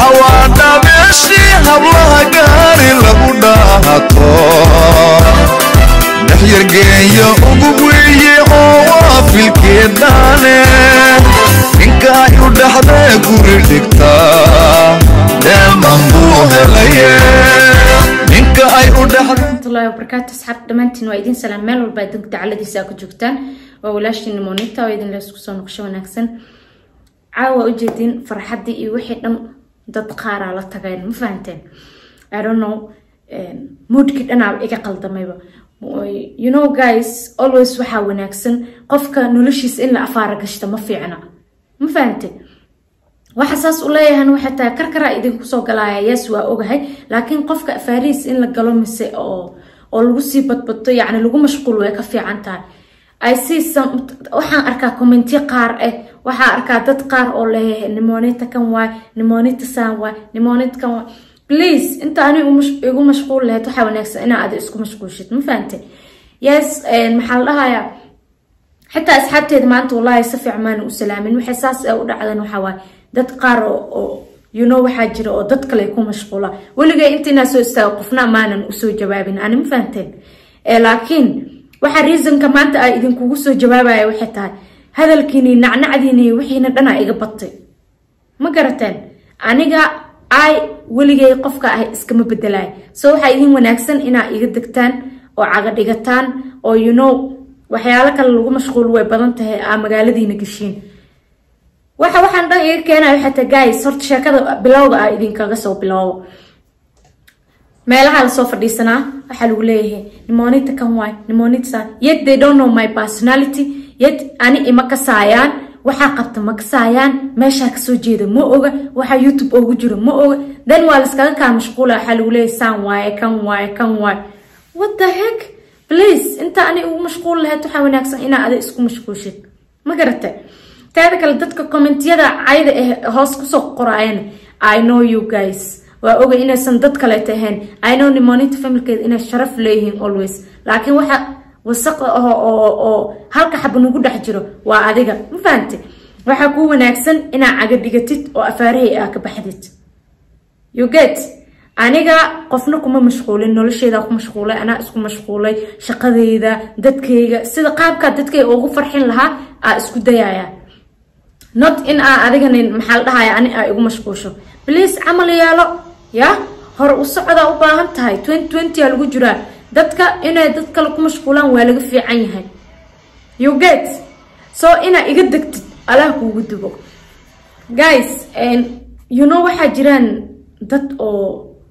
hawaadha meeshii hablaha gaari lagu dhaahato dhexyargeeya ugu weeye oo waa filkeedhaane ninka ay u dhaxdee guri dhigtaa dheeman buu helaye ninka ay u dhaxdee warahmatullahi wabarakaatu asxaab dhammaantiin waa idin salaam meel walba adduunka dacaladiisa aa ku joogtaan waa walaashiina monita oo idin leesku soo noqosho wanaagsan caawa ujeedin farxaddii iyo wixii dhan dad qaaraa la tagayn ma fahanteen i don't know moodkii dhanaa iga qaldamayba you know guys always waxaa wanaagsan qofka noloshiisa in la afaara gashta ma fiicna ma fahanteen waxa saas u leeyahan waxay tahay karkaraa idinku soo galaaya yes waa ogahay laakiin qofka afaarihiis in la galo mise oo oo lagu sii badbato yacni lagu mashquul way ka fiican tahay i see some waxaan arkaa commentiyo qaar ah waxaa arkaa dad qaar oo leeyahay nimonita kan waay nimonita saan waay nimonita kan waay please inta ani igu mashquul lahayd waxaa wanaagsan inaa ada isku mashquulshid ma fahante yes maxaa la dhahayaa xitaa asxaabteeda maanta wallaahi si fiican maana u salaamin waxay saas u dhacdan waxaa waaye dad qaar oo you know waxaa jira oo dad kale ku mashquula weligay intiinaa soo istaago qofna maanan usoo jawaabin ani ma fahanteen laakiin waxa reasonka maanta a idinkugu soo jawaabaya waxay tahay hadalkiini nacnacdiini wixiina dhanaa iga batay ma garateen aniga ay weligay qofka ah iskama bedelaay so waxaa idin wanaagsan inaa iga degtaan oo caga dhigataan oo you know waxyaalo kale lagu mashquul way badan tahay aa magaaladiina geshiin waxa waxaan dhan iga keenayo xataa guys horta sheekada bilowga ah idinkaga soo biloobo meelaha lasoo fadhiisanaa waxaa lagu leeyahay nimonita kan waay nimonita san yet they don't know my personality yet ani ima kasaayaan waxaa qabta ma kasaayaan meeshaa kasoo jeeda ma oga waxaa youtube oogu jiro ma oga then waa laskaga kaa mashquula waxaa lagu leeyahay saan waaye kan waaye kan waaye what the heck please inta ani ugu mashquul lahayd waxaa wanaagsan inaa ada isku mashquulshid ma garata teeda kale dadka commentiyada cayda ah hoos kusoo qoraayana i know you guys waa ogay inaysan dad kaleeta ahayn i know nimonita familkeeda inay sharaf leeyihiin always laakiin waxa wasaqda ah oo oo halka xaba nagu dhex jiro waa adiga ma fahante waxaa kuu wanaagsan inaa caga dhigatid oo afaarahay aa ka baxdid you get aniga qofna kuma mashquulin nolosheeda ku mashquulay anaa isku mashquulay shaqadeyda dadkayga sida qaabkaa dadkayga ugu farxin lahaa aa isku dayaya not in aa adigani maxaa la dhahaya ani aa igu mashquulsho bliase camal yeelo ya hore u socdaa u baahan tahay twenty twenty aa lagu jiraa dadka inay dad kale ku mashquulaan waa laga fiican yahay you get so inaa iga degtid allah kuugu dubo guys you know waxaa jiraan dad oo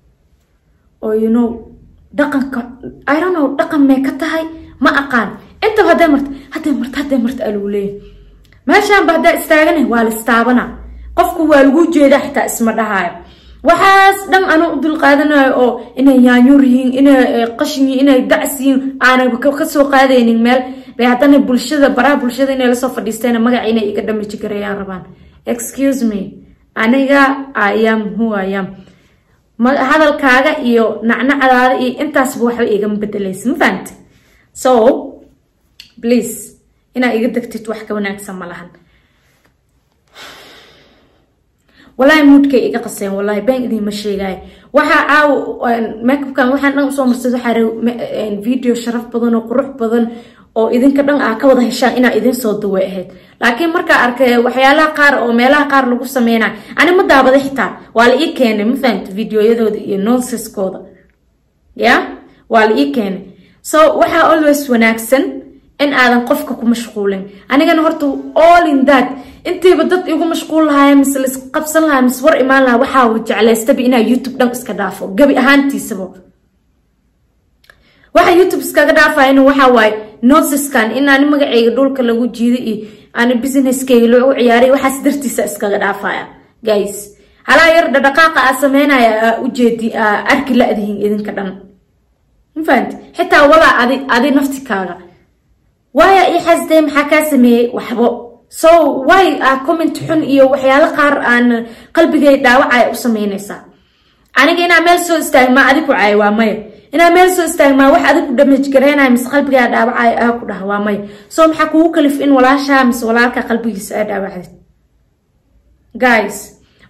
oo you know dhaqanka i don't know dhaqan may ka tahay ma aqaan intaba hadday marta hadday marta hadday marta aa lagu leeyahay meeshaanba haddaa istaagana waa la istaabana qofku waa lagu jeedaa xitaa isma dhahaayo waxaas dhan anuu u dulqaadanayo oo inay yaanyuur yihiin inay qashin yihiin inay dacs yihiin aanaba kasoo qaadaynin meel bay haddana bulshada baraha bulshada inay lasoo fadhiisteen magaca inay iga dhamaji gareeyaan rabaan excuse me aniga ayam who ayam hadalkaaga iyo nacnacdaada iyo intaasba waxba igama bedelaysa ma fahamte so please inaa iga degtid wax ka wanaagsan ma lahan walaahi muudkay iga qaseen walahi baan idiinma sheegaayo waxaa caawa makeupkan waxaan dhan usoo marsad waxaa video sharaf badan oo qurux badan oo idinka dhan aa ka wada heshaan inaa idin soo daway ahayd laakiin markaa arkay waxyaalaha qaar oo meelaha qaar lagu sameynayo ani ma daabada xitaa waa la ii keenay ma fahamta videoyadooda iyo nonseskooda ya waa la ii keenay so waxaa always wanaagsan in aadan qofka ku mashquulin anigana horta all in that intiiba dad igu mashquul lahaaya mise lais qabsan lahaa mise war imaan lahaa waxaa jeclaystaba inaa youtube dhan iska dhaafo gabi ahaantiisaba waxa youtube iskaga dhaafayana waxaa waaye nonseskan in ani magaceyga dhulka lagu jiido iyo ani businesskeyga loo ciyaaray waxaas dartiisa iskaga dhaafaya guys halaa yar dhadhaqaaqa aa sameynaya aa ujeedi aa arki la-dihin idinka dhan ma fahanti xitaa walaa adi adi naftikaaga waaya ii xasdee maxaa kaa sameeyey waxbo so way aa comment xun iyo waxyaalo qaar aan qalbigay dhaawacaya u sameynaysaa aniga inaa meel soo istaagmaa adi ku caay waa maya inaa meel soo istaagmaa wax adig ku damaj gareynayo mise qalbigaa dhaawacaya aa ku dhaha waa maya so maxaa kugu kalif in walaashaa mise walaalka qalbigiisa aa dhaawacdid guys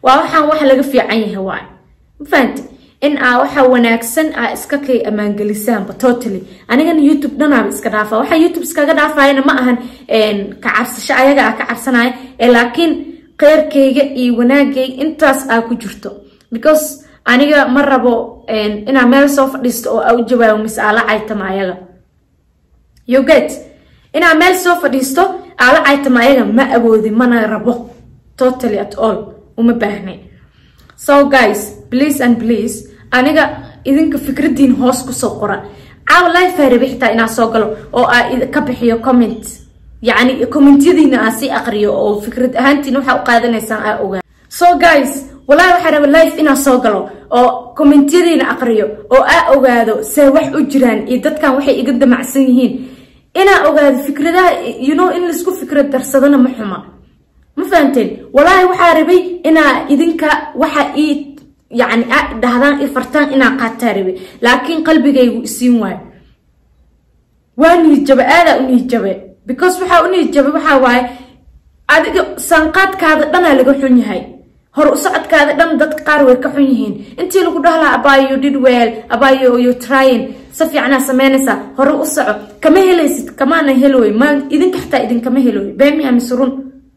waa waxaan wax laga fiican yahay waay ma fahamti in aa waxa wanaagsan aa iska kay ammaangelisaanba totally anigana youtube dhanaaba iska dhaafa waxa youtube iskaga dhaafayana ma ahan ka cabsasho ayaga aa ka cabsanaya ee laakiin kheyrkayga iyo wanaagayga intaas aa ku jirto because aniga ma rabo inaa meel soo fadhiisto oo aa u jawaabo mise aa la caytama ayaga you get inaa meel soo fadhiisto aa la caytama ayaga ma awoodi mana rabo totally at all uma baahnay so guys please and please aniga idinka fikradiin hoos kusoo qora caawa life rabi xitaa inaa soo galo oo aa ka bixiyo comment yacni commentyadiina aan sii aqriyo oo fikrad ahaantiin waxaa u qaadanaysaan aa ogaa so guys walahi waxaa raba life inaa soo galo oo commentyadiina aqriyo oo aa ogaado see wax u jiraan iyo dadkan waxay iga damacsan yihiin inaa ogaado fikradaha you know in laisku fikrad darsadana ma xuma ma fahamteen walaahi waxaa rabay inaa idinka waxa ii yani dhahdaan i fartaan inaa qaataa rabay laakiin qalbigaygu isiin waayo waa niidjabe aadaa u niidjabe because waxaa u niidjabe waxaa waaye adiga saanqaadkaada dhanaa laga xun yahay hor u socodkaada dhan dadka qaar way ka xun yihiin intii lagu dhahlaa abayo did well abayo you trying si fiicnaa sameynaysaa hore u soco kama helaysid kamaana helooy ma idinka xitaa idinkama helooy beemiya mise run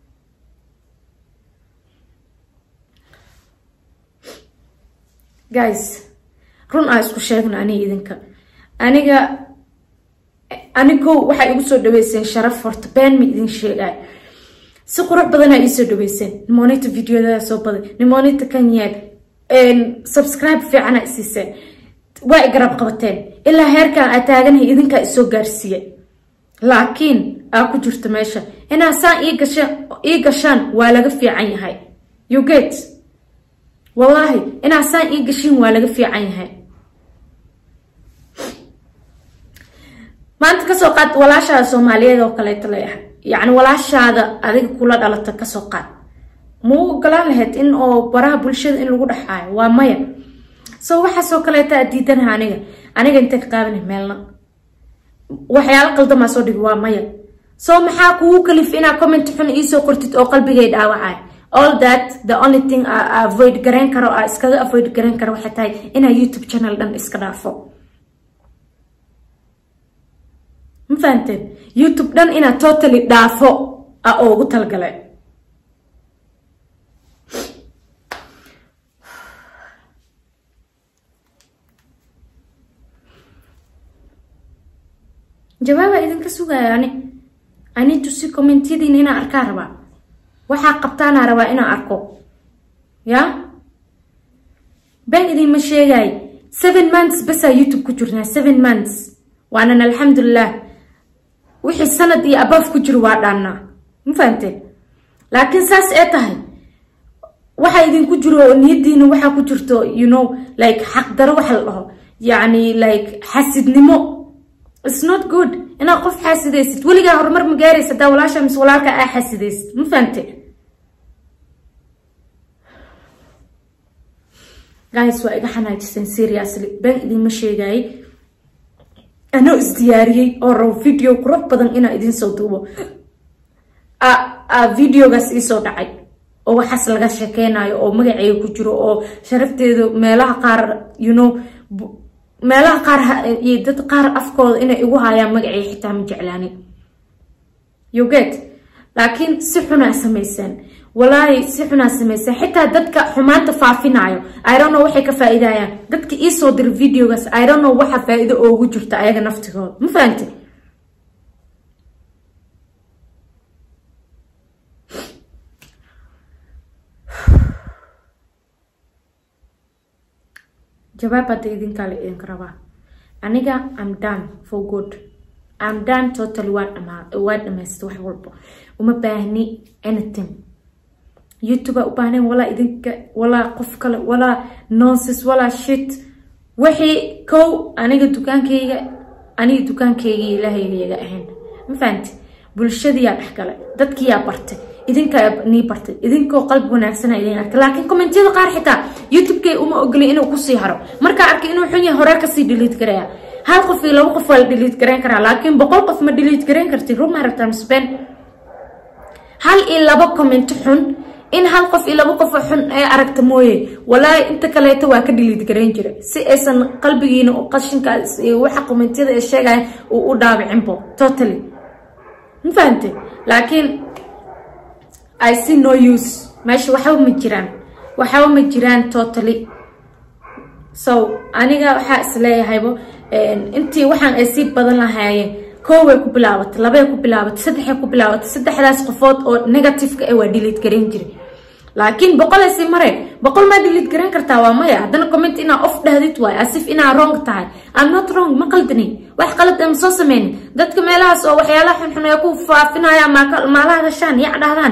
guys run aa isku sheegna aniga idinka aniga anigo waxay igu soo dhaweyseen sharaf horta been ma idin sheegay si qurux badanaa iisoo dhaweyseen nimonita videodaa soo baday nimonita kan yeeg subscribe fiicana isiiseen waa i garab qabateen ilaa heerkan aa taaganahay idinkaa isoo gaarsiiyey laakiin aa ku jirto meesha inaa saan ii gashaan waa laga fiican yahay you get wallaahi inaa saan ii gashiin waa laga fiican yahay maanta kasoo qaad walaashaada soomaaliyeed oo kaleeto la yahay yacni walaashaada adiga kula dhalata kasoo qaad mau ogolaan lahayd in oo baraha bulshada in lagu dhexaayo waa maya so waxaasoo kaleeta aad diidanaha aniga aniga intay ka qaabana meelna waxyaalo qaldamaa soo dhigi waa maya so maxaa kugu kalif inaa comment xun iisoo qortid oo qalbigay dhaawacay all that the only thing a avoid garayn karo a iskaga avoid garayn karo waxay tahay inaa youtube channel dhan iska dhaafo ma fahamteen youtube dhan inaa totally dhaafo a oogu talgalay jawaabaa idinka sugaya ani anitu si commentiyadiina inaa arkaa rabaa waxaa qabtaanaa rabaa inaa arko ya been idinma sheegay seven months basaa youtube ku jirnaa seven months waanan alxamdulilah wixii sanad iyo abaaf ku jiro waa dhaannaa ma fahamteen laakiin saas ee tahay waxaa idinku jiro niyadiina waxaa ku jirto you know like xaqdaro waxa la dhaho yacni like xasidnimo its not good inaad qof xaasidaysid weligaa horumar ma gaaraysa hadaa walaasha mise walaalka aa xaasidaysid ma fahamte guys waa iga xanaajiseen seriously been idinma sheegayay anoo isdiyaariyey oo rabo video qurux badan inaa idin soo duubo videogaas iisoo dhacay oo waxaas laga sheekeynayo oo magaceyga ku jiro oo sharafteedu meelaha qaar you know meelaha qaar iyo dad qaar afkooda inay igu haayaan magacey xitaa ma jeclaanin you get laakiin si xunaa samayseen walaahi si xunaa samayseen xitaa dadka xumaanta faafinayo irono waxay ka faa-iidayaan dadka iisoo dira videogaas irono waxa faa-iido oogu jirta ayaga naftigooda ma fahamte jawaab hadda idinkaa la idinka rabaa aniga am done for good am done total waa dhamaa waa dhamaysta wax walba uma baahni anything youtube aa u baahnayn walaa idinka walaa qof kale walaa nonses walaa shit wixii kow aniga dukaankayga aniga dukaankayga ilaahayga yaga ahayn ma fahamti bulshadiyaa dhexgalay dadkiyaa bartay idinkaa nii bartay idinkoo qalbi wanaagsana idin arkay laakiin kommentiyada qaar xitaa youtube-kay uma ogolay inuu kusii haro markaa arkay inuu xun yahay horee kasii dhiliid garaya hal qof iyo laba qof waa la dhiliid garayn karaa laakiin boqol qof ma dhiliid garayn kartid ruma rabtaa misben hal iyo laba comment xun in hal qof iyo laba qof oo xun ee aragta mooye walaahi inta kaleeto waa ka dhiliid garayn jira si aysan qalbigiina oo qashinkaas iyo waxa komentiyada ay sheegaya uu u dhaabicinbo totally ma fahante laakiin i see no use meesha waxba ma jiraan waxba ma jiraan totally so aniga waxaa isleeyahaybo intii waxaan ay sii badan lahaayeen kooway ku bilaabatay labay ku bilaabatay saddexay ku bilaabatay saddexdaas qofood oo negativeka eh waa dhiliid garayn jiray laakiin boqolay sii mare boqol maa dhiliid garan kartaa waa maya haddana comment inaa off dhahdid waay asif inaa wrong tahay am not wrong ma qaldani wax qalad ama soo sameynin dadka meelahaas oo waxyaalaha xunxun ee ku faafinaya maalaha gashaan yac dhahdaan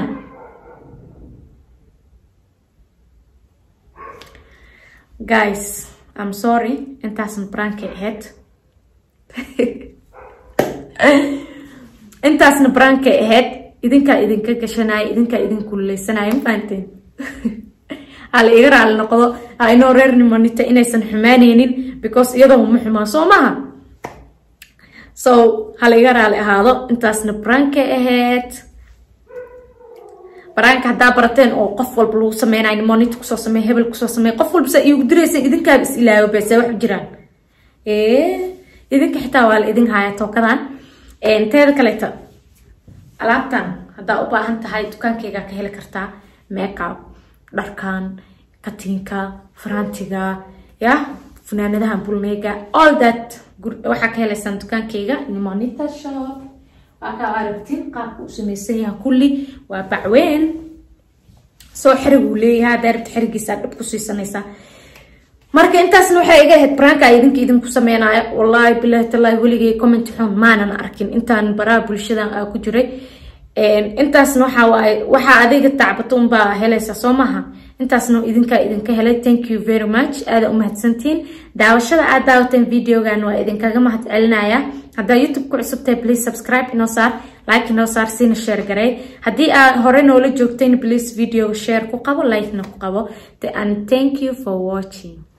guys i'm sorry intaasna brankay ahayd intaasna brankay ahayd idinkaa idinka gashanaya idinkaa idin kululeysanaya ma fahanteen hala iga raali noqdo ha inoo reer nimanita inaysan xumaaneynin because iyadoo ma xumaa soo maha so hala iga raali ahaado intaasna brankay ahayd baraanka haddaa barateen oo qof walba lagu sameynayo monit kusoo samey hebel kusoo samey qof walba saa iigu diraysa idinkaaba is ilaago bese wax jiraan idinka xitaa waa la idin haya tookadan teeda kaleeta alaabtan haddaa u baahan tahay dukaankayga ka heli kartaa makeup dharkan katiinka farantiga ya funaanadaha bulmeyga all that waxaa ka helaysaan dukaankayga nimonita shop waa kaa aragtiin qaabka u samaysan yaha kulli waa bacweyn soo xeriguu leeyahay haddaa rabta xerigiisa dhib ku siisanaysaa marka intaasna waxay iga ahayd branka idinka idinku sameynaya wallaahi bilaahi tallaahi weligay comment xun maanan arkin intaan baraha bulshadan aa ku jiray intaasna waxaa waaye waxaa adiga tacbato unbaa helaysa soo maha intaasna idinkaa idinka helay thank you very much aada umahadsantiin daawashada aad daawateen videogan waa idinkaga mahad celinaya haddaa youtube ku cusubtahay please subscribe inoo saar like inoo saar siina share garay haddii aad hore noola joogteen please video share ku qabo like na ku qabo and thank you for watching